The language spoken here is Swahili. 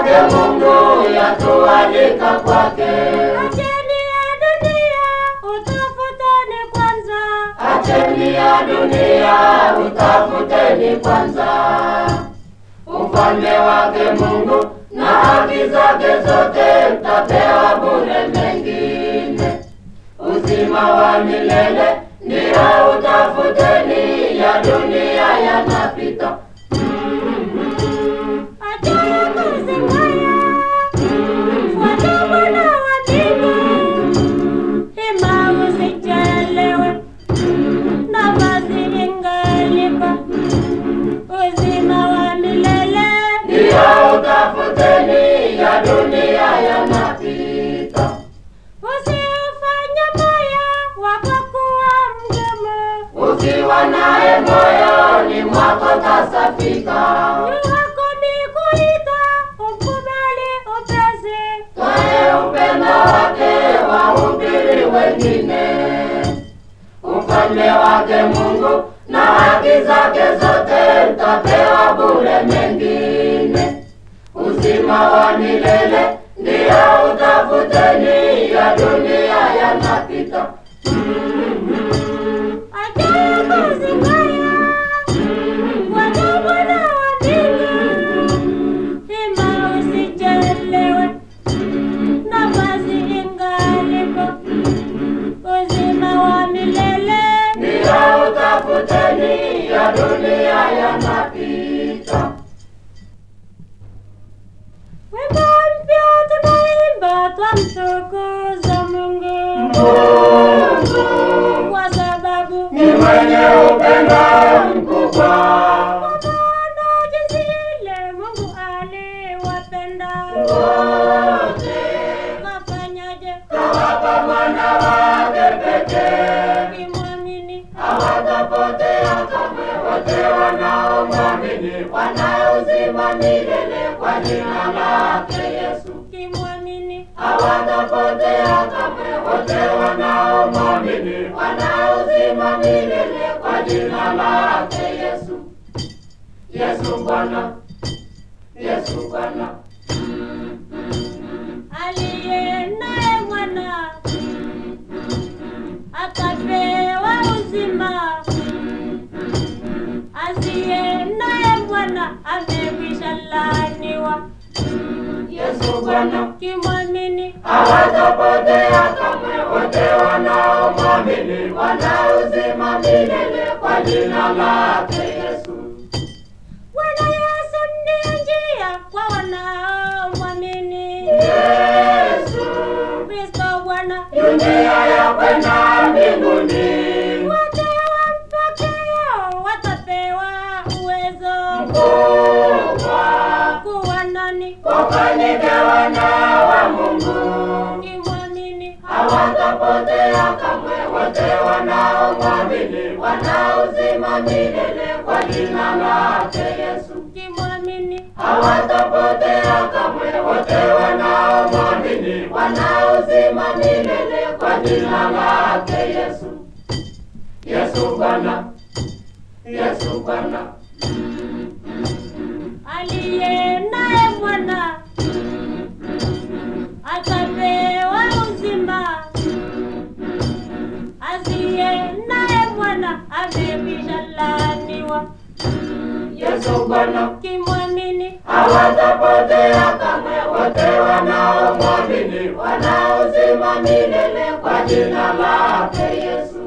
wake Mungu yatualika kwake. Acheni ya dunia, utafuteni kwanza. Acheni ya dunia, utafuteni kwanza ufalme wake Mungu na haki zake zote, mtapewa bure mengine. Uzima wa milele ndio utafuteni, ya dunia yanapita. Acheni kuzingaya, fuata Bwana wa mbingu. Hima usichelewe, nafasi ingaliko. Uzima wa milele Ndio utafuteni, ya dunia yanapita. usiufanye moyo wako kuwa mgumu. Ukiwa naye moyoni mwako tasafika. Juu yako ni kuita, umkubali upesi. Twae upendo wake wahubiri wengine, ufalme wake Mungu na haki zake zote, mtapewa bure mengine. Uzima wa milele ndio utafuteni, ya dunia yanapita. Acheni kuzingaya, fuata Bwana wa mbingu. Hima usichelewe, nafasi ingaliko. Uzima wa milele Ndio utafuteni, ya dunia yanapita. Wimbo mpya tunaimba twamtukuza Mungu kwa sababu Ni mwenye upendo mkubwa. kwa maana jinsi ile Mungu aliwapenda. Kafanyaje Kawapa mwana wake pekee, kimwamini hawatapotea kamwe wote wanaomwamini, wana uzima milele kwa jina lake Yesu. kimwamini Hawatapotea kamwe wote wanaomwamini, wana uzima milele kwa jina lake Yesu. Yesu Bwana, Yesu Bwana. aliye naye mwana akapewa uzima, asiye naye mwana amekwisha laaniwa. Yesu Bwana. Kimwamini hawatapotea kamwe wote wanaomwamini, wana uzima milele kwa jina lake Yesu. Bwana Yesu ndiye njia kwa wanaomwamini. Yesu Kristo Bwana yu njia ya kwenda mbinguni, wote wampokeo watapewa uwezo kubwa kuwa nani wafanyike wana wa Mungu. kimwamini Hawatapotea kamwe wote wanaomwamini, wana uzima milele kwa jina lake Yesu. kimwamini hawatapotea kamwe wote wanaomwamini, wana uzima milele kwa jina lake Yesu. Yesu Bwana, Yesu Bwana, aliye naye mwana atapewa uzima, asiye naye mwana amekwisha laaniwa. Yesu Bwana, Kimwamini hawatapotea kamwe wote wanaomwamini, wana uzima milele kwa jina lake Yesu.